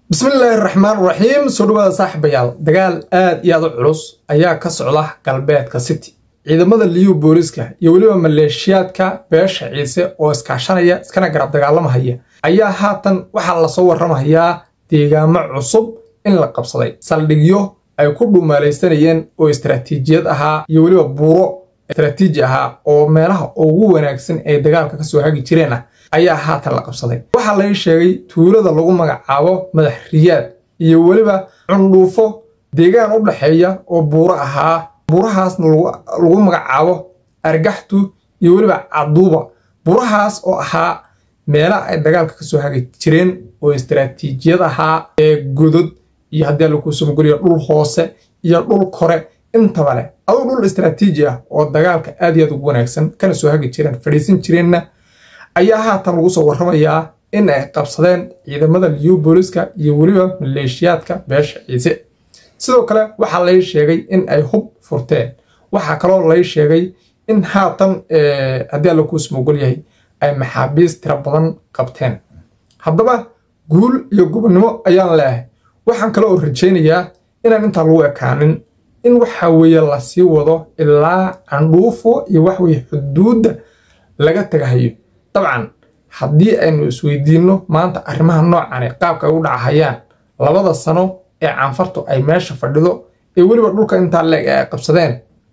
bismillaahi raxmaan raxiim soo dhawaada saaxiibayaal dagaal aad iyo aad u culus ayaa ka socda galbeedka city ciidamada liyu booliska iyo weliba maleeshiyaadka beesha ciise oo iskaashanaya iskana garab dagaalamahaya ayaa haatan waxaa lasoo warramayaa deegaamo cusub in la qabsaday saldhigyo ay ku dhumaalaysanayeen oo istaraatiijiyad ahaa iyo weliba buuro istaraatiiji ahaa oo meelaha ugu wanaagsan ee dagaalka kasoo hagi jireen ah ayaa haatan la qabsaday waxaa laga sheegay tuulada lagu magacaabo madax riyaad iyo weliba cundhuufo deegaan u dhaxeeya oo buuro ahaa buurahaasna lagu magacaabo argaxtu iyo weliba caduuba buurahaas oo ahaa meelaha ay dagaalka kasoo hagi jireen oo istaraatiijiyad ahaa ee godod iyo haddii lakuusumageliyo dhul hoose iyo dhul kore intaba leh aduu dhul istaraatiiji ah oo dagaalka aad iyo aad ugu wanaagsan kana soo hagi jireen fadhiisan jireenna ayaa haatan lagu soo warramayaa in ay qabsadeen ciidamada liyu booliska iyo weliba maleeshiyaadka beesha ciise sidoo kale waxaa lay sheegay in ay hub furteen waxaa kaloo lay sheegay in haatan haddii alla kuu smogol yahay ay maxaabiis tiro badan qabteen haddaba guul iyo gobonnimo ayaan leehay waxaan kale oo rajaynayaa inaan intaa lagu ekaanin in waxa weeye lasii wado ilaa candhuufo iyo waxweye xuduudda laga tagahayo dabcan haddii aynu isweydiinno maanta arrimaha noocani qaabka ay u dhacahayaan labada sano ee canfartu ay meesha fadhido ee weliba dhulka intaa leeg ee ay qabsadeen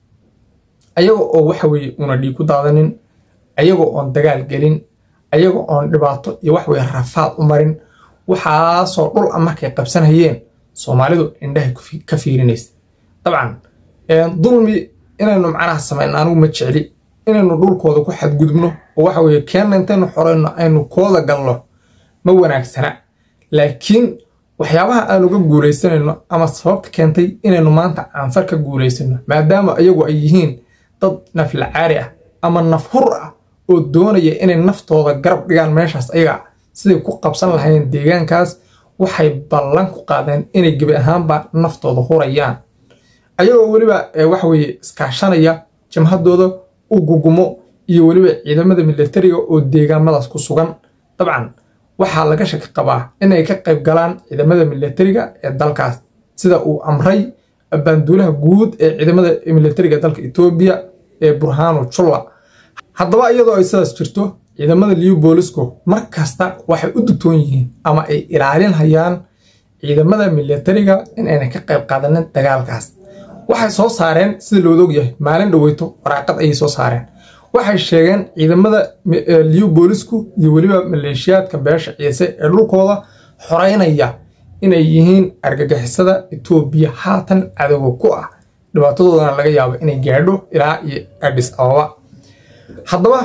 ayaga oo waxa weeye una dhiig ku daadanin ayaga oon dagaal gelin ayaga oon dhibaato iyo waxweye rafaad u marin waxaasoo dhul a markay qabsanayeen soomaalidu indhahay ka fiirinaysa dabcan dulmi inaynu macnaha samayno anigu ma jecli inaynu dhulkooda ku xadgudubno oo waxa weeye keenna intaynu xorayno aynu kooda galno ma wanaagsana laakiin waxyaabaha aan uga guulaysanayno ama sababta keentay inaynu maanta canfar ka guulaysano maadaama iyagu ay yihiin dad naflacaari ah ama nafhur ah oo doonaya inay naftooda garab dhigaan meeshaas ayaga siday ku qabsan lahayeen deegaankaas waxay ballan ku qaadeen inay gebi ahaanba naftooda hurayaan ayagoo weliba waxaweye iskaashanaya jamhadooda u gugumo iyo weliba ciidamada milatariga oo deegaamadaas ku sugan dabcan waxaa laga shaki qabaa inay ka qayb galaan ciidamada milatariga ee dalkaas sida uu amray baanduulaha guud ee ciidamada milatariga dalka etoobiya ee burhanu julla haddaba iyadoo ay sidaas jirto ciidamada liyu boolisku mar kasta waxay u dugtoon yihiin ama ay ilaalinhayaan ciidamada milatariga in ayna ka qayb qaadanin dagaalkaas waxay soo saareen sida looda ogyahay maalin dhaweyto waraaqad ayay soo saareen waxay sheegeen ciidamada liyu boolisku iyo weliba maleeshiyaadka beesha ciise ee dhulkooda xoreynaya inay yihiin argagixisada etoobiya haatan cadowga ku ah dhibaatadoodana laga yaabo inay gaadho ilaa iyo adhis ababa haddaba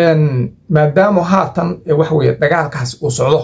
maadaama haatan waxaweye dagaalkaasi uu socdo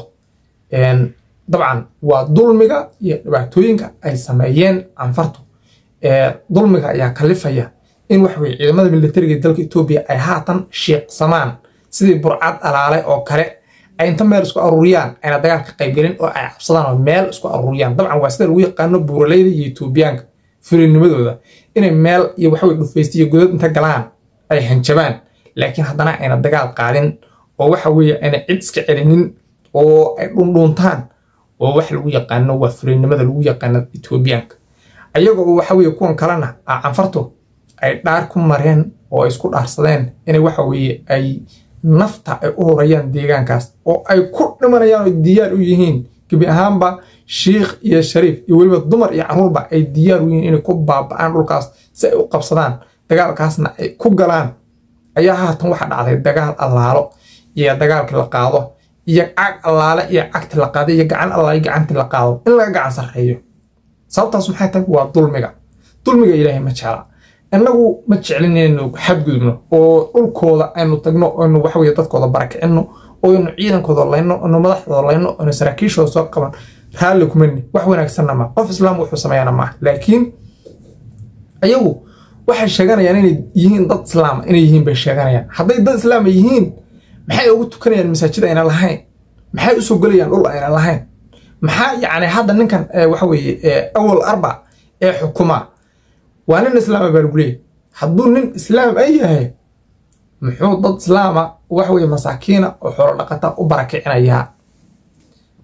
dabcan waa dulmiga iyo dhibaatooyinka ay sameeyeen canfartu dulmiga ayaa kalifaya in waxaweye ciidamada militariga dalka etoobiya ay haatan shiiqsamaan sidii burcad alaale oo kale ay inta meel isku aruuriyaan ayna dagaal ka qaybgelin oo ay cabsadaan oo meel isku aruuriyaan dabcan waa sida lagu yaqaano buuraleyda iyo etoobiyaanka fulinimadooda inay meel iyo waxaweye dhufaysta iyo godad inta galaan ay hanjabaan laakiin haddana ayna dagaal qaadin oo waxa weeye ayna cid iska celinin oo ay dhundhuuntaan oo wax lagu yaqaano waa fulinimada lagu yaqaano etoobiyaanka ayaga oo waxa weeye kuwan kalena a canfartu ay dhaar ku mareen oo ay isku dhaarsadeen inay waxa weeye ay nafta ay u horayaan deegaankaas oo ay ku dhimanayaan oo diyaar u yihiin gebi ahaanba shiikh iyo shariif iyo weliba dumar iyo carruurba ay diyaar u yihiin inay ku baaba'aan dhulkaas si ay u qabsadaan dagaalkaasna ay ku galaan ayaa haatan waxaa dhacday dagaal allaalo iyo dagaalkii la qaado iyo cag allaale iyo cagti la qaado iyo gacan allaale gacanti la qaado in laga gacan sarreeyo sababtaas maxay tahay waa dulmiga dulmiga ilaahay ma jecla innagu ma jeclin inaynu xadgudubno oo dhulkooda aynu tagno aynu waxaweye dadkooda barakicino oo aynu ciidankooda layno aynu madaxdooda layno aynu saraakiishooda soo qaban raalli kumani wax wanaagsanna maa qof islaam wuxuu sameeyana maaha laakiin ayagu waxay sheeganayaan inay yihiin dad islaama inay yihiin bay sheeganayaan hadday dad islaama yihiin maxay ugu tukanayaan masaajid ayna lahayn maxay usoo gelayaan dhul ayna lahayn maxaa yacni hadda ninkan waxa weeye awal arba ee xukuma waa nin islaama baa lagu leeyahy hadduu nin islaam ay yahay muxuu dad islaama waxa weye masaakiina oo xoolo dhaqata u barakicinayaa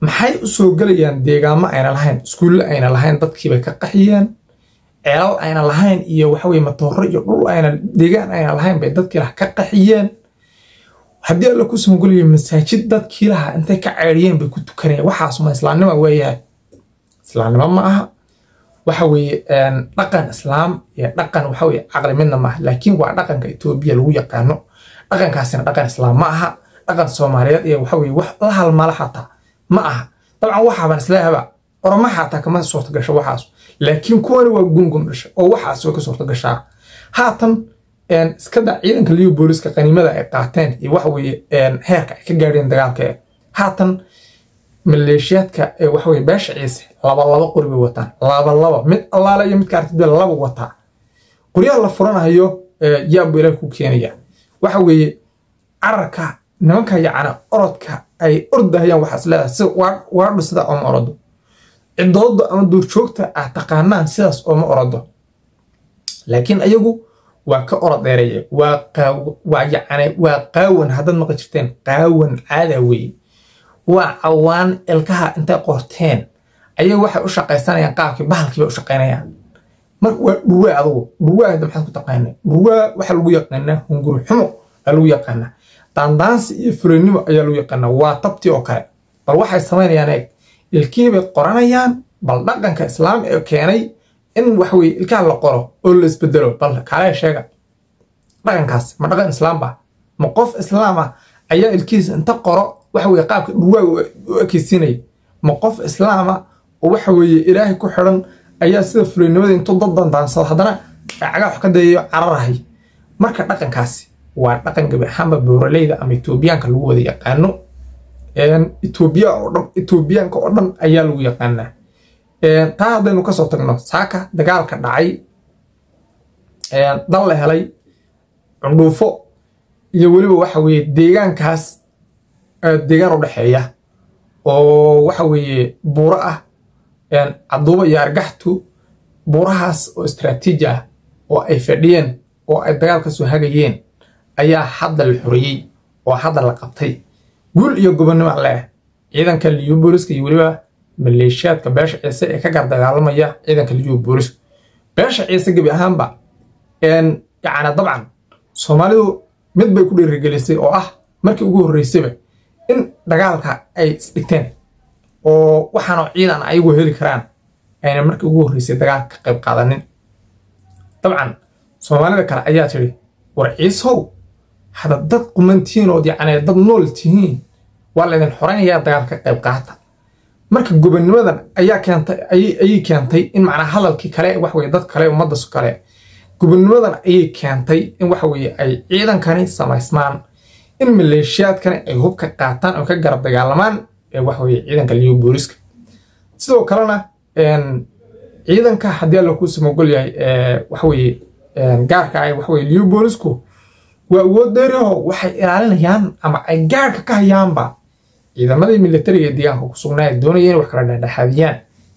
maxay u soo gelayaan deegaamo ayna lahayn iskuulle ayna lahayn dadkiibay ka qaxiyeen ceelal ayna lahayn iyo waxaweye matooro iyo dhul ayna deegaan ayna lahayn bay dadkii laha ka qaxiyeen haddii alla ku samagolayo masaajid dadkii laha intay ka ceedhiyeen bay ku tukanayaan waxaasuma islaamnima weeyahay islaamnimo ma aha waxa weeye dhaqan islaam iyo dhaqan waxa weye caqli midna maaha laakiin waa dhaqanka etoobiya lagu yaqaano dhaqankaasina dhaqan islaam ma aha dhaqan soomaaliyeed iyo waxa weye wax la halmala xataa ma aha dabcan waxaaban isleehaba oroma xataa kama suurta gasho waxaas laakiin kuwani waa gungum dhasha oo waxaas way ka suurta gashaa haatan iska da ciidanka liyo booliska qaniimada ay qaateen iyo waxa weeye heerka ay ka gaadheen dagaalka haatan maleeshiyaadka ee waxa weye beesha ciise laba laba qori bay wataan laba laba mid allaale iyo midka artid laba wataa qoryaha la furanayo yaabu ilaah ku keenaya waxa weeye cararka nimanka yacna orodka ay ordahayaan waxaas leedahay si waadhu sida ooma orodo cidooda ama duurjoogta ah taqaanaan sidaas ooma orodo laakiin ayagu waa ka orod dheereeye waa yacni waa qaawan haddaad maqli jirteen qaawan caada weeye waa cawaan ilkaha intay qorteen ayay waxay u shaqaysanayaan qaabkii bahalkiibay u shaqaynayaan mar waa dhurwaa adugu dhurwaa hadda maxaad ku taqaanaa dhurwaa waxaa lagu yaqaanaa hunguri xumo aa lagu yaqaanaa daandaansi iyo fulinimo ayaa lagu yaqaanaa waa tabtii oo kale bal waxay samaynayaan eeg ilkihii bay qoranayaan bal dhaqanka islaam ee keenay in waxweye ilkaha la qoro oo la isbedelo bal kaalee sheega dhaqankaas ma dhaqan islaam ba ma qof islaam ah ayaa ilkihiisa inta qoro waxa weye qaabka dhurwaaga u ekeysiinaya ma qof islaama oo waxa weeye ilaahay ku xidhan ayaa sida fulinimada intuu dad dandaansado haddana cagaa wax ka dayayo cararahay marka dhaqankaasi waa dhaqan gabi ahaanba booraleyda ama etoobiyaanka lagu wada yaqaano etoobiya oo dhan etoobiyaanka oo dhan ayaa lagu yaqaanaa taa haddaynu kasoo tagno saaka dagaalka dhacay dal la helay cundhuufo iyo weliba waxa weeye deegaankaas deegaan u dhexeeya oo waxa weeye buuro ah caduuba iyo argaxtu buurahaas oo istraatiiji ah oo ay fadhiyeen oo ay dagaal ka soo hagayeen ayaa hadda la xoreeyey oo hadda la qabtay guul iyo gobonnimo leh ciidanka liyu booliska iyo weliba maleeshiyaadka beesha ciise ee ka gar dagaalamaya ciidanka liyu booliska beesha ciise gebi ahaanba yacni dabcan soomaalidu mid bay ku dhiirigelisay oo ah markii ugu horreysayba in dagaalka ay isdhigteen oo waxaanoo ciidan ayagu heli karaan ayna markii ugu horreysay dagaalka ka qayb qaadanin dabcan soomaalida kale ayaa tidhi war ciisow hadda dad qumantiinood yacni dad nool tihiin waa laydin xoraynayaa dagaalka ka qayb qaata marka gobonnimadan ayaa keentay ayay keentay in macnaa hadalkii kale wax weye dad kale ummaddas kale gobonnimadan ayay keentay in waxa weye ay ciidankani samaysmaan in maleeshiyaadkani ay hubka qaataan oo ka garab dagaalamaan ee waxa weye ciidanka liyo booliska sidoo kalena ciidanka haddii alla kuu samogol yahay waxa weye gaarka ah waxa weye liyo boolisku waa awood dheeriho waxay ilaalinayaan ama ay gaarka ka hayaanba ciidamadii militariga ee deegaanka ku sugnaa ee doonaya inay wax kala dhexdhexaadiyaan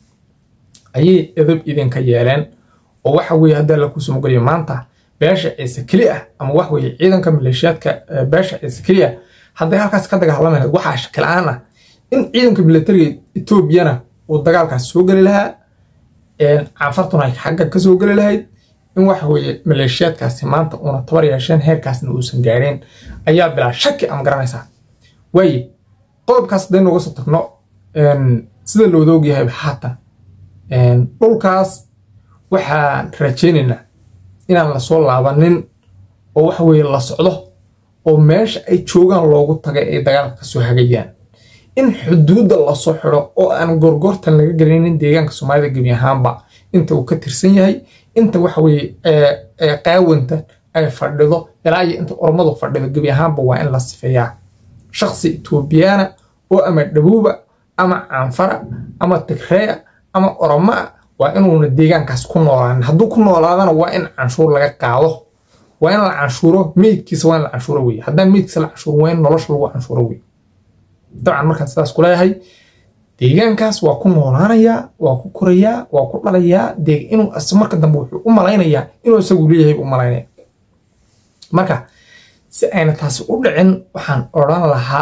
ayay edab idinka yeeleen oo waxa weye haddii alla kuu samogolya maanta beesha ciise keli ah ama wax weye ciidanka maleeshiyaadka beesha ciise keli ah hadday halkaas ka dagaalami lahayd waxaa shakila-aan ah in ciidanka militariga etoobiyana uu dagaalkaas soo geli lahaa canfartuna ay xagga ka soo geli lahayd in waxa weeye maleeshiyaadkaasi maanta uuna tabar yeesheen heerkaasna uusan gaadheen ayaa bilaa shaki ama garanaysaa waaye qodobkaas haddaynu uga soo tagno sida looda ogyahay haatan dhulkaas waxaan rajaynaynaa inaan lasoo laabanin oo waxa weeye la socdo oo meesha ay joogaan loogu tagay ay dagaalka kasoo hagayaan in xuduudda lasoo xidho oo aan gorgortan laga gelinin deegaanka soomaalida gebi ahaanba inta uu ka tirsan yahay inta waxa weye qaawanta ay fadhido ilaa iyo inta ormadu fadhido gebi ahaanba waa in la sifeeyaa shaksi etoobiyaana oo ama dhabuuba ama canfara ama tigreya ama oromaa waa inuuna deegaankaas ku noolaanin hadduu ku noolaadana waa in canshuur laga qaado waa in la canshuuro meydkiisa waa in la canshuuro weye haddaan meydkiisa la canshuurin waa in nolosha lagu canshuuro weye dabcan markaan sidaas ku leeyahay deegaankaas waa ku noolaanayaa waa ku korayaa waa ku dhalayaa inuu marka dambe wuxuu u malaynayaa inuu isagu leeyahay u malaynaya marka si ayna taasi u dhicin waxaan odhan lahaa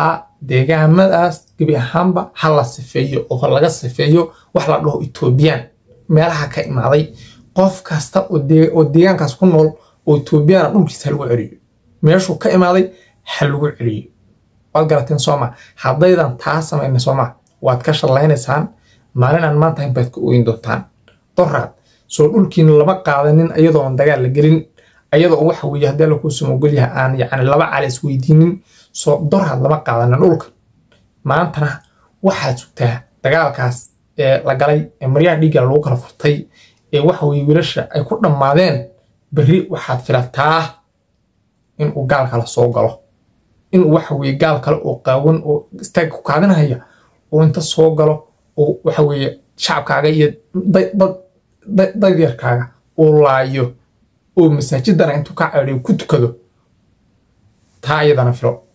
deegaamadaas gebi ahaanba ha la sifeeyo oo laga sifeeyo wax la dhaho etoobiyaan meelaha ka imaaday qof kasta oo deegaankaas ku nool oo etoobiyana dhulkiisa ha lagu celiyo meeshuu ka imaaday ha lagu celiyo waad garateen sooma haddaydan taa samayna sooma waad ka shallaynaysaan maalinaan maanta baad ka ooyin doontaan doraad soo dhulkiina lama qaadanin ayadoon dagaal la gelin ayadoo waxa weeye haddii alla kuu samogolyaha aan yacni laba cali isweydiinin soo doraad lama qaadanin dhulka maantana waxaad sugtaa dagaalkaas ee la galay ee maryaha dhiigga lagu kala furtay ee waxa weye wiilasha ay ku dhammaadeen berri waxaad filataa inuu gaal kale soo galo inuu waxa weye gaal kale oo qaawan oo istaag ku kaadinaya oo inta soo galo oo waxa weeye shacabkaaga iyo dadyarkaaga uu laayo oo masaajidana intuu ka cedhiyo ku tukado taa iyadana filo